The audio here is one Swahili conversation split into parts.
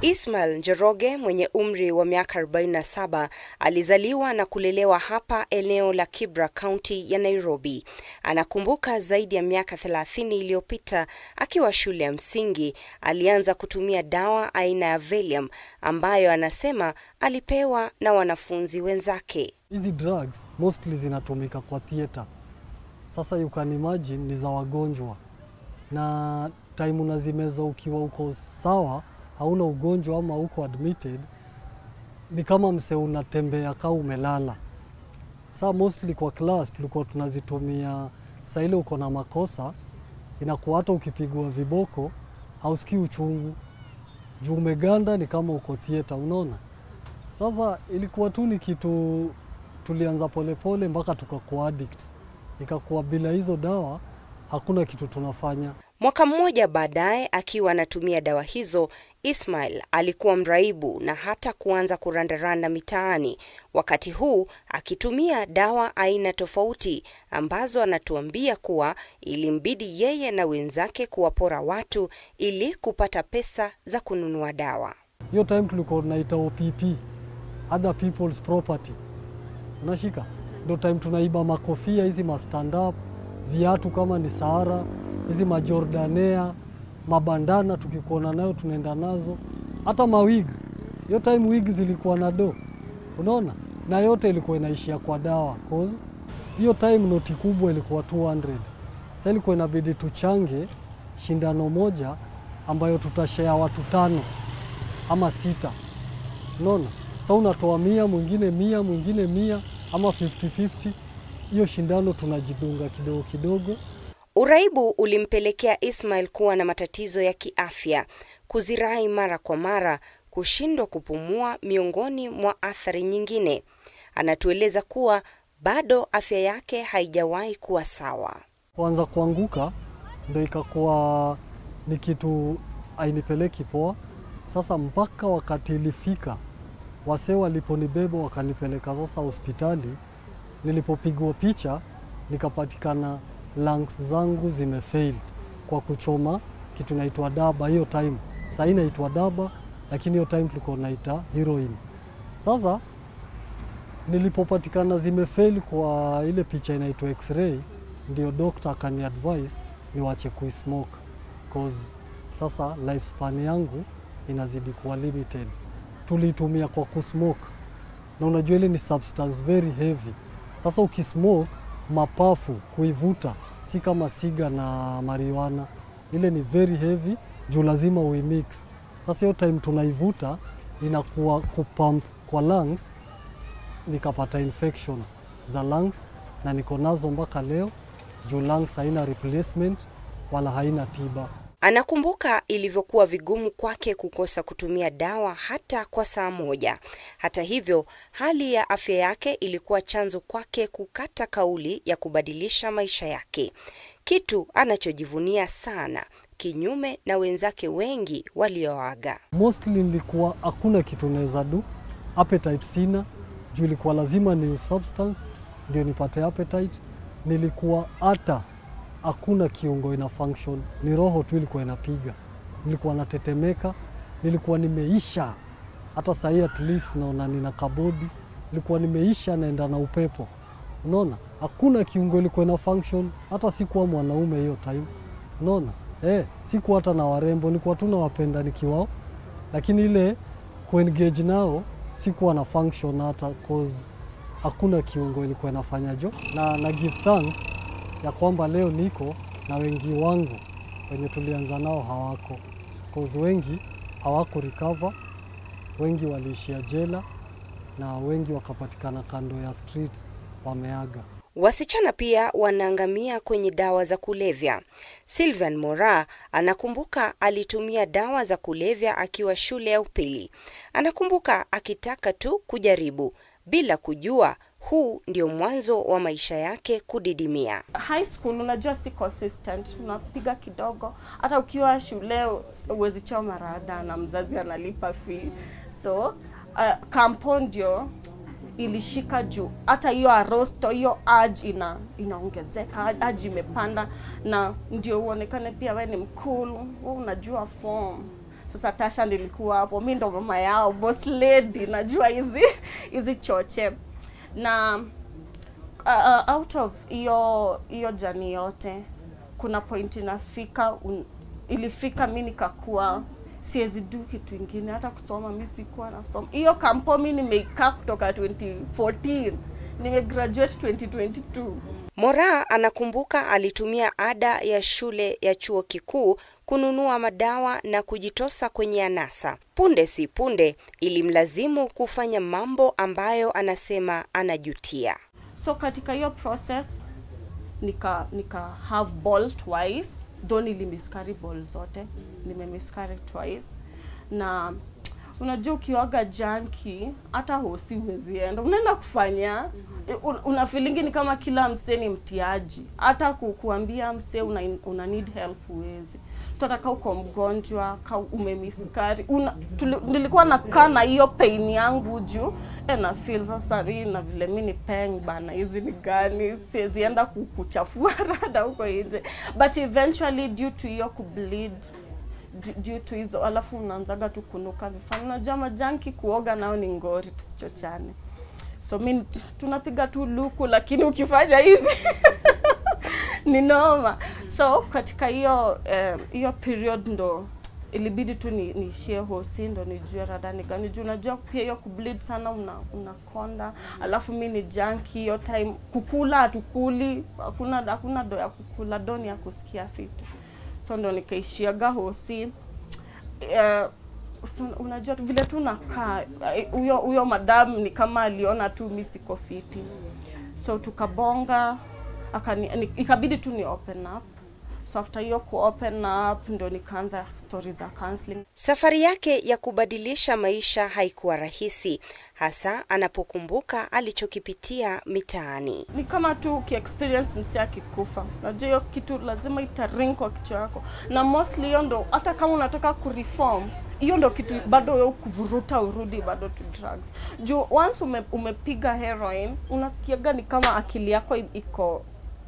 Ismail Njoroge mwenye umri wa miaka 47 alizaliwa na kulelewa hapa eneo la Kibra, kaunti ya Nairobi. Anakumbuka zaidi ya miaka 30 iliyopita akiwa shule ya msingi alianza kutumia dawa aina ya Valium ambayo anasema alipewa na wanafunzi wenzake. Hizi drugs mostly zinatumika kwa theater. Sasa you can imagine ni za wagonjwa, na time unazimeza ukiwa uko sawa, hauna ugonjwa ama uko admitted, ni kama mse unatembea kaa umelala. Sa mostly kwa class tulikuwa tunazitumia saa ile uko na makosa, inakuwa hata ukipigwa viboko hausikii uchungu juu umeganda, ni kama uko theater, unaona. Sasa ilikuwa tu ni kitu tulianza polepole mpaka tukakuwa addict, ikakuwa bila hizo dawa hakuna kitu tunafanya. Mwaka mmoja baadaye, akiwa anatumia dawa hizo, Ismail alikuwa mraibu na hata kuanza kurandaranda mitaani, wakati huu akitumia dawa aina tofauti ambazo anatuambia kuwa ilimbidi yeye na wenzake kuwapora watu ili kupata pesa za kununua dawa. Hiyo time tulikuwa tunaita OPP, other people's property, unashika ndo time tunaiba makofia hizi ma stand up, viatu kama ni Sahara, hizi majordanea, mabandana, tukikuona nayo tunaenda nazo, hata mawig. Hiyo time wig zilikuwa na do, unaona, na yote ilikuwa inaishia kwa dawa, cause hiyo time noti kubwa ilikuwa 200. Sasa ilikuwa inabidi tuchange shindano moja ambayo tutashare watu tano ama sita, unaona. Sasa unatoa mia, mwingine mia, mwingine mia ama 50-50. Hiyo shindano tunajidunga kidogo kidogo. Uraibu ulimpelekea Ismail kuwa na matatizo ya kiafya, kuzirai mara kwa mara, kushindwa kupumua, miongoni mwa athari nyingine. Anatueleza kuwa bado afya yake haijawahi kuwa sawa. Kuanza kuanguka ndo ikakuwa ni kitu ainipeleki poa. Sasa mpaka wakati ilifika wasee waliponibeba wakanipeleka sasa hospitali, nilipopigwa picha nikapatikana lungs zangu zimefail kwa kuchoma kitu naitwa daba. Hiyo time sasa inaitwa daba, lakini hiyo time tulikuwa naita heroin. Sasa nilipopatikana zimefail kwa ile picha inaitwa x-ray, ndio doctor akani advise niwache kuismoke cause sasa lifespan yangu inazidi kuwa limited. Tulitumia kwa kusmoke, na unajua ile ni substance very heavy. Sasa ukismoke mapafu kuivuta si kama siga na marijuana, ile ni very heavy juu lazima uimix. Sasa hiyo time tunaivuta inakuwa kupump kwa lungs, nikapata infections za lungs na niko nazo mpaka leo juu lungs haina replacement wala haina tiba. Anakumbuka ilivyokuwa vigumu kwake kukosa kutumia dawa hata kwa saa moja. Hata hivyo, hali ya afya yake ilikuwa chanzo kwake kukata kauli ya kubadilisha maisha yake, kitu anachojivunia sana, kinyume na wenzake wengi walioaga. Mostly nilikuwa hakuna kitu naweza do, appetite sina juu ilikuwa lazima ni substance ndio nipate appetite. Nilikuwa hata hakuna kiungo ina function, ni roho tu ilikuwa inapiga. Nilikuwa natetemeka, nilikuwa nimeisha. Hata sahii at least naona nina kabodi, nilikuwa nimeisha, naenda na upepo. Unaona, hakuna kiungo ilikuwa ina function. Hata sikuwa mwanaume hiyo time, unaona eh, sikuwa hata na warembo, nilikuwa tu nawapenda nikiwao, lakini ile kuengage nao sikuwa na function hata cause hakuna kiungo ilikuwa inafanya jo, na, na give thanks ya kwamba leo niko na wengi wangu wenye tulianza nao hawako, cause wengi hawaku recover, wengi waliishia jela na wengi wakapatikana kando ya streets wameaga. Wasichana pia wanaangamia kwenye dawa za kulevya. Sylvan Mora anakumbuka alitumia dawa za kulevya akiwa shule ya upili. Anakumbuka akitaka tu kujaribu bila kujua huu ndio mwanzo wa maisha yake kudidimia. high school unajua si consistent, unapiga kidogo. Hata ukiwa shule uwezi choma rada na mzazi analipa fee, so uh, kampo ndio ilishika juu. Hata hiyo arosto hiyo urge ina inaongezeka, urge imepanda, na ndio uonekane pia we ni mkulu, we unajua form Sasa Tasha nilikuwa hapo, mi ndo mama yao, boss lady, najua hizi hizi choche na uh, uh, out of hiyo hiyo jani yote kuna point inafika un, ilifika mi nikakuwa siwezi du kitu ingine hata kusoma mi sikuwa nasoma hiyo kampo mi nimeikaa kutoka 2014 nimegraduate 2022 Moraa anakumbuka alitumia ada ya shule ya chuo kikuu kununua madawa na kujitosa kwenye anasa. Punde si punde ilimlazimu kufanya mambo ambayo anasema anajutia. so katika hiyo process nika nika have ball twice though nilimiscarry ball zote nimemiscarry twice na unajua ukiwaga janki hata hosi huwezi enda unaenda kufanya un, una feelingi ni kama kila msee ni mtiaji hata ku, kuambia msee una, una need help huwezi so hata kaa uko mgonjwa ka umemiskari una, tuli, nilikuwa nakaa na hiyo pain yangu juu e na feel sasa ri na vile mi ni peng bana hizi ni gani siwezi enda ku- kuchafua rada huko nje but eventually due to hiyo kubleed du- due to hizo alafu unaanzaga tu kunuka vifani unajua majanki kuoga nao ni ngori tusichochane so mi t- tunapiga tu luku lakini ukifanya hivi ni noma so katika hiyo eh, hiyo period ndo ilibidi tu ni- niishie hosi ndo nijue radani gani juu unajua pia hiyo kubleed sana una unakonda alafu mi ni janki hiyo time kukula hatukuli hakuna hakuna do ya kukula do ni ya kusikia fiti so ndo nikaishiaga hosi eh, so, unajua tu vile tu nakaa eh, huyo huyo madam ni kama aliona tu mi siko fiti so tukabonga akani, ni, ikabidi tu ni open up so after hiyo ku open up ndo nikaanza story za counseling Safari yake ya kubadilisha maisha haikuwa rahisi, hasa anapokumbuka alichokipitia mitaani. ni kama tu ukiexperience msi akikufa najua hiyo kitu lazima itaring kwa kichwa yako na mostly hiyo ndo hata kama unataka kureform hiyo ndo kitu bado wewe kuvuruta urudi bado to drugs juu once ume, umepiga heroin unasikiaga ni kama akili yako i- iko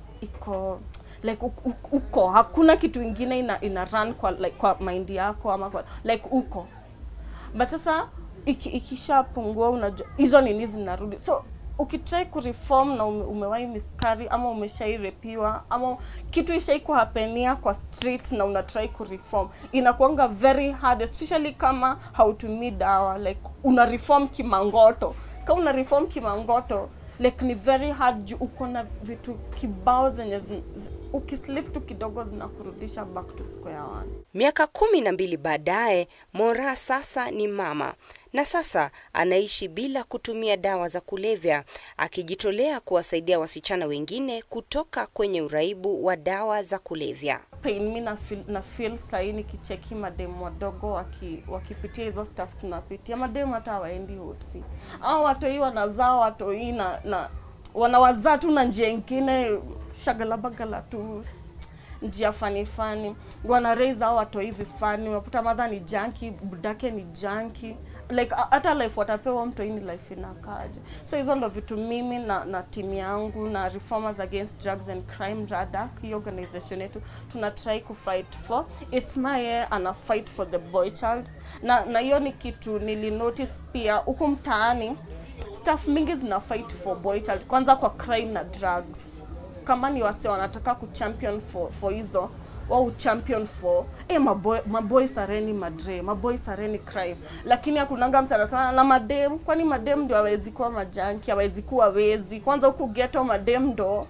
iko like uko, uko hakuna kitu ingine ina, ina run kwa like kwa mind yako ama kwa like uko but sasa iki, ikishapungua unajua hizo nini zinarudi so ukitrai kureform na ume, umewahi miskari ama umeshairepiwa ama kitu ishaikuhapenia kwa street na unatrai kureform inakuanga very hard especially kama hautumii dawa like una reform kimangoto kama una reform kimangoto like ni very hard juu uko na vitu kibao zenye zi, zi, ukislip tu kidogo zinakurudisha back to square one Miaka kumi na mbili baadaye, Moraa sasa ni mama na sasa anaishi bila kutumia dawa za kulevya, akijitolea kuwasaidia wasichana wengine kutoka kwenye uraibu wa dawa za kulevya. pain mi na feel, na feel sahii nikicheki mademu wadogo waki, wakipitia hizo stuff tunapitia mademu hata hawaendi hosi au watoi wanazaa watoi na, na wanawazaa tu na njia ingine shagalabagala tu njia fani fani wana raise hao watoi vifani unakuta madha ni janki budake ni janki like a- hata life watapewa mtoi ni life inakaje so hizo ndo vitu mimi na, na timu yangu na reformers against drugs and crime radak hii organization yetu tuna try kufight for isma yeye ana fight for the boy child na na hiyo ni kitu nilinotice pia huku mtaani staff mingi zina fight for boy child kwanza kwa crime na drugs kama ni wase wanataka kuchampion for, for hizo wao champion for eh maboy maboy sareni madre maboy sareni crime lakini hakunanga msana sana na madem kwani madem ndio hawezi kuwa majanki hawezi kuwa wezi kwanza huku ghetto madem ndo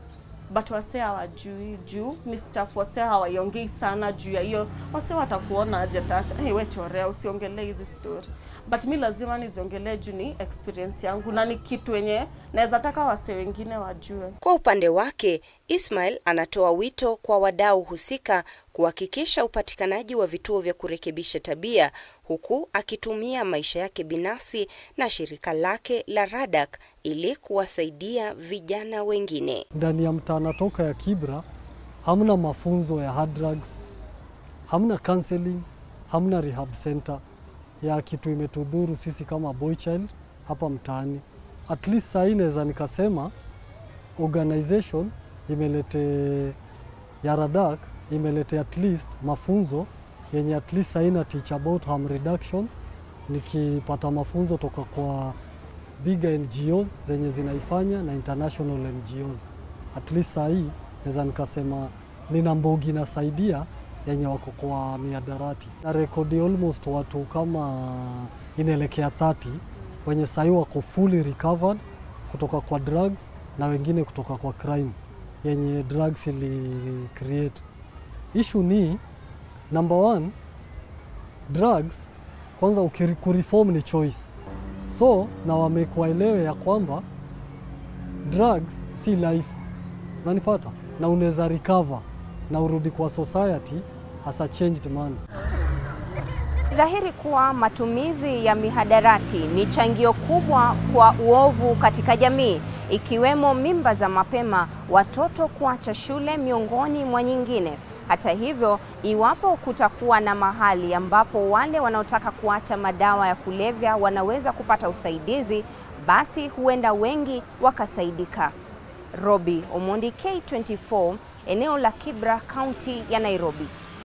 but wase hawajui juu ni staff wase hawaiongei sana juu ya hiyo wase watakuona aje tasha hey, we chorea usiongelee hizi story but mi lazima niziongelee juu ni experience yangu na ni kitu wenye naweza taka wase wengine wajue Kwa upande wake, Ismail anatoa wito kwa wadau husika kuhakikisha upatikanaji wa vituo vya kurekebisha tabia huku akitumia maisha yake binafsi na shirika lake la Radak ili kuwasaidia vijana wengine. ndani ya mtaa natoka ya Kibra hamna mafunzo ya hard drugs, hamna counseling, hamna rehab center ya kitu imetudhuru sisi kama boy child hapa mtaani. At least saa hii naweza nikasema organization imelete ya Radak imelete at least mafunzo yenye at least haina teach about harm reduction, nikipata mafunzo toka kwa bigger NGOs zenye zinaifanya na international NGOs. At least saa hii naweza nikasema nina mbogi nasaidia yenye wako kwa miadarati na rekodi almost watu kama inaelekea 30 wenye sahii wako fully recovered kutoka kwa drugs na wengine kutoka kwa crime yenye drugs ili create. Issue ni number one, drugs kwanza ukikureform ni choice, so na wamekuwaelewe ya kwamba drugs si life, unanipata, na unaweza recover na urudi kwa society as a changed man. Dhahiri kuwa matumizi ya mihadarati ni changio kubwa kwa uovu katika jamii, ikiwemo mimba za mapema, watoto kuacha shule, miongoni mwa nyingine. Hata hivyo, iwapo kutakuwa na mahali ambapo wale wanaotaka kuacha madawa ya kulevya wanaweza kupata usaidizi, basi huenda wengi wakasaidika. Robi Omondi, K24, eneo la Kibra, kaunti ya Nairobi.